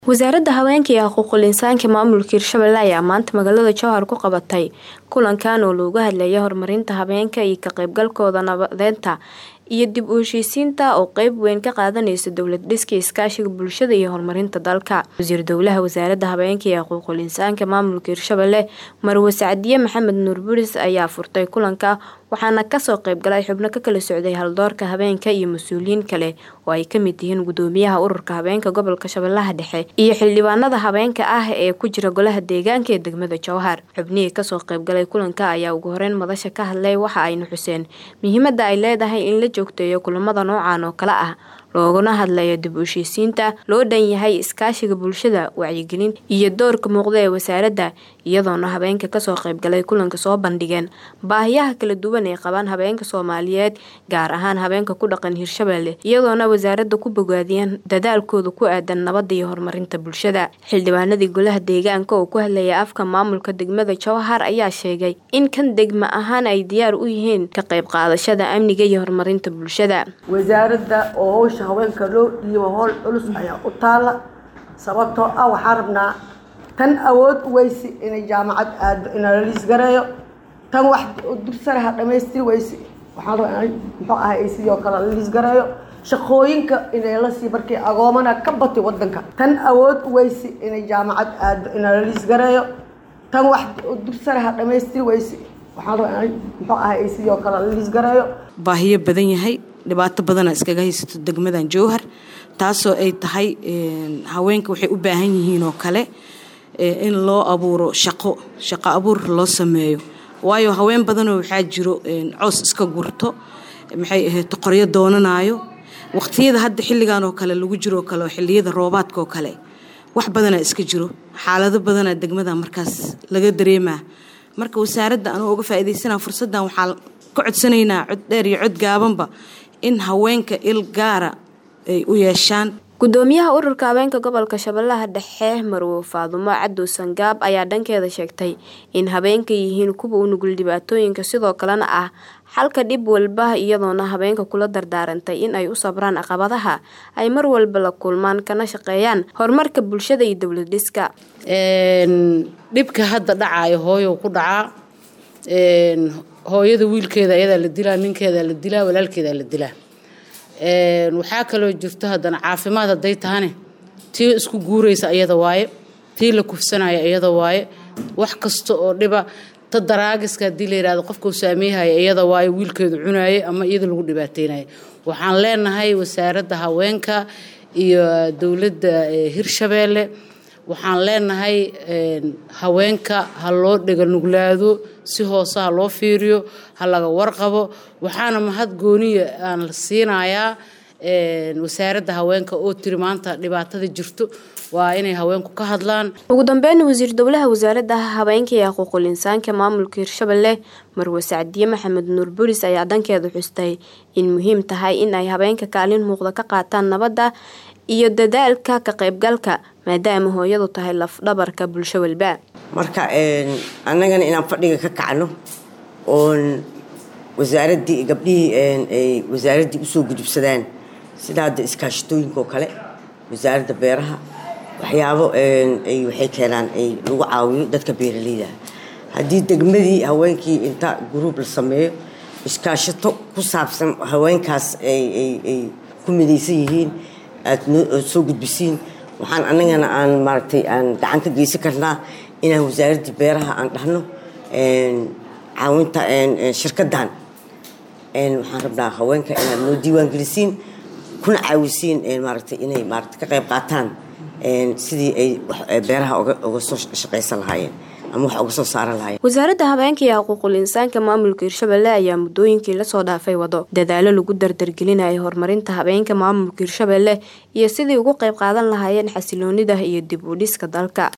wasaaradda haweenka iyo xuquuqul insaanka maamulka hirshabelle ayaa maanta magaalada jowhar ku qabatay kulankan oo looga hadlaya horumarinta haweenka iyo ka qaybgalkooda nabadeynta iyo dib u heshiisiinta oo qeyb weyn ka qaadaneysa dowlad dhiska iskaashiga bulshada iyo horumarinta dalka wasiir dowlaha wasaaradda haweenka iyo xuquuqul insaanka maamulka hirshabelle marwe sacdiye maxamed nuur buris ayaa furtay kulanka waxaana kasoo qeybgalay xubno ka kala socday haldoorka habeenka iyo mas-uuliyiin kale oo ay kamid yihiin gudoomiyaha ururka habeenka gobolka shabeellaha dhexe iyo xildhibaanada habeenka ah ee ku jira golaha deegaanka ee degmada jowhar xubnihii kasoo qeybgalay kulanka ayaa ugu horeyn madasha ka hadlay waxa ayna xuseen muhiimada ay leedahay in la joogteeyo kulamada noocan oo kale ah looguna hadlayo dib u heshiisiinta loo dhan yahay iskaashiga bulshada wacyigelin iyo doorka muuqda ee wasaaradda iyadoona habeenka kasoo qeybgalay kulanka soo bandhigeen baahiyaha kala duwan ay qabaan habeenka soomaaliyeed gaar ahaan habeenka ku dhaqan hirshabelle iyadoona wasaaradda ku bogaadiyeen dadaalkooda ku aadan nabadda iyo horumarinta bulshada xildhibaanadii golaha deegaanka oo ku hadlaya afka maamulka degmada jowhar ayaa sheegay in kan degma ahaan ay diyaar u yihiin ka qayb qaadashada amniga iyo horumarinta bulshada wasaaradda oo howsha haweenka loo dhiibo howl culus ayaa u taala sababtoo ah waxaan rabnaa tan awood weysi inay jaamacad aado ina la liisgareeyo tan wax dursanaha dhamaystiri weysi waxaan rabaa in muxuu ahay sidoo kale la liisgareeyo shaqooyinka inay lasii markii agoomana ka batay wadanka tan awood weysi inay jaamacad aado ina la liisgareeyo tan wax dursanaha dhamaystiri weysi waxaan rabaa in muxuu ahay sidoo kale la liisgareeyo baahiyo badan yahay dhibaato badana iskaga haysato degmadan jowhar taasoo ay tahay haweenka waxay u baahan yihiin oo kale in loo abuuro shaqo shaqo abuur loo sameeyo waayo haween badanoo waxaa jiro coos iska gurto maxay ahayd qoryo doonanayo waqtiyada hadda xilligan oo kale lagu jiroo kale oo xilliyada roobaadka oo kale wax badanaa iska jiro xaalado badanaa degmada markaas laga dareemaa marka wasaaradda anuu uga faa'iidaysanaa fursaddan waxaa ka codsanaynaa cod dheer iyo cod gaabanba in haweenka il gaara ay u yeeshaan gudoomiyaha ururka habeenka gobolka shabeellaha dhexe marwe faadumo cadow sangaab ayaa dhankeeda sheegtay in habeenka yihiin kuwa u nugul dhibaatooyinka sidoo kalena ah xalka dhib walba iyadoona habeenka kula dardaarantay in ay u sabraan caqabadaha ay mar walba la kulmaan kana shaqeeyaan horumarka bulshada iyo dowlad dhiska dhibka hadda dhacaayo hooyo ku dhacaa hooyada wiilkeeda ayadaa la dilaa ninkeedaa la dilaa walaalkeedaa la dilaa waxaa kaloo jirto haddana caafimaad hadday tahane tii isku guuraysa ayada waaye tii la kufsanaya iyada waaye wax kasta oo dhiba ta daraagiska haddii la yihahdo qofka u saameeyhaya iyada waaye wiilkeedu cunaayay ama iyada lagu dhibaateynaya waxaan leenahay wasaaradda haweenka iyo dowladda hirshabeelle waxaan leenahay haweenka ha loo dhega nuglaado si hoose ha loo fiiriyo ha laga warqabo waxaana mahad gooniya aan la siinayaa wasaaradda haweenka oo tiri maanta dhibaatada jirto waa inay haweenku ka hadlaan ugu dambeyn wasiir dowlaha wasaaradda haweenka iyo xuquuqul insaanka maamulka hirshabelle marwe sacdiye maxamed nuur buris ayaa dhankeeda xustay in muhiim tahay in ay habeenka kaalin muuqda ka qaataan nabadda iyo dadaalka ka qaybgalka maadaama hooyadu tahay lafdhabarka bulsho walba marka annagana inaan fadhiga ka kacno oon wasaaraddii gabdhihii ay wasaaraddii usoo gudubsadaan sida hadda iskaashitooyinka oo kale wasaaradda beeraha waxyaabo ay waxay keenaan ay lagu caawiyo dadka beeraleyda haddii degmadii haweenkii inta guruub la sameeyo iskaashato ku saabsan haweenkaas ay ku midaysan yihiin aada soo gudbisiin waxaan annagana aan maaragtay aan gacan ka geysan karnaa inaan wasaaraddii beeraha aan dhahno caawinta shirkaddan waxaan rabnaa haweenka inaad noo diiwaan gelisiin kuna caawisiin maaragtay inay maaragtay ka qayb qaataan sidii ay beeraha uga soo shaqaysan lahaayeen ama wax uga soo saaran lahaayeen wasaaradda habeenka iyo xuquuqul insaanka maamulka hirshabelle ayaa muddooyinkii lasoo dhaafay wado dadaalo lagu dardargelinayo horumarinta habeenka maamulka hirshabelle iyo sidii ugu qayb qaadan lahaayeen xasiloonida iyo dib u dhiska dalka